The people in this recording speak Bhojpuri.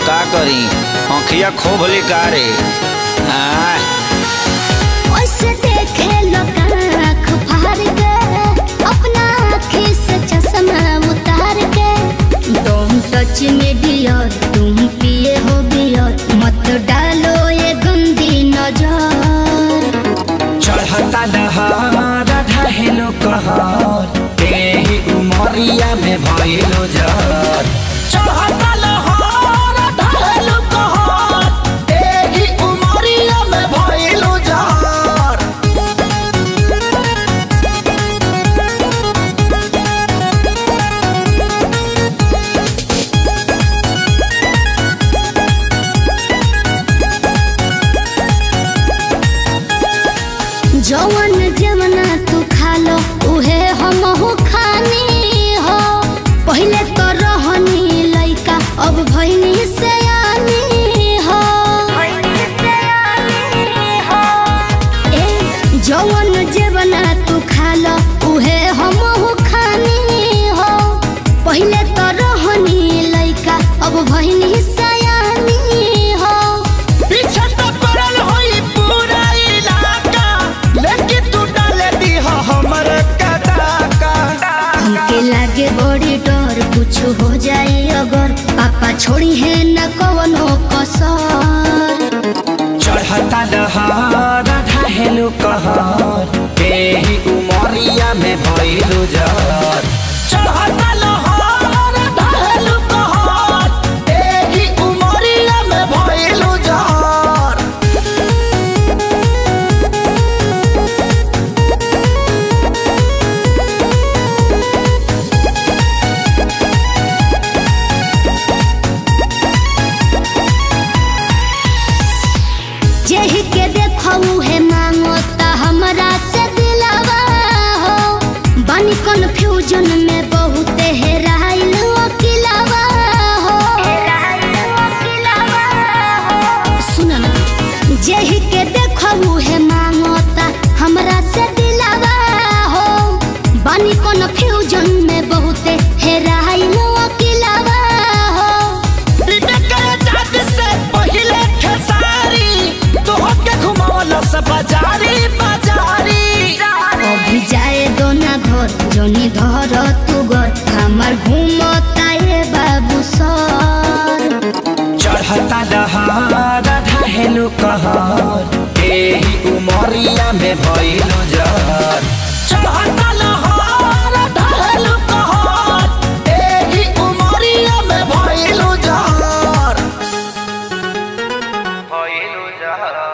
का करी आँखिया खोभली का रे आय ओसे देखे लोग आँख फाड़ के अपना आँखी से चश्मा उतार के तुम टच में डियर तुम पिए हो बियर मत डालो ये गंदी नजर चढ़ता दहार ढहेलो कहर तेही उमरिया में भइलो जर चढ़ता लहर ढहेलो कहर तेही उमरिया में भइलो जर जवन जवना तू खा लो उहे हमहू खानी हो पहिले तो रहनी लइका अब भइनी से हो ए जवन जवना तू खा लो उहे हमहू खानी हो पहिले तो रहनी लइका अब भइनी सयानी हो पीछे तो पड़ल होई पूरा इलाका लेकिन तू डाले दी हमर कदाका हमके लागे बड़ी डर कुछ हो जाए अगर पापा छोड़ी है न कवनो कसर चढ़ता दहार ढहेलो कहर तेही उमरिया में भइलो जर चढ़ता लहर ढहेलो कहर तेही उमरिया में भइलो जर जेहि के देखऊ है मांगो ता हमरा से दिलावा हो बनी कन्फ्यूजन में बहुत हेराइल अकिलावा हो सुन ना जेहि के देखऊ है मांगो ता हमरा से दिलावा हो बनी कन्फ्यूजन में बहुत हेराइल अकिलावा हो बाजारी बाजारी अभी जाए दो ना घर जोनी धर तू घर हमार घूमता ये बाबू सर चढ़ता दहार ढहेलो कहर एही उमरिया में भइलो जर चढ़ता लहर ढहेलो कहर एही उमरिया में भइलो जर भइलो जर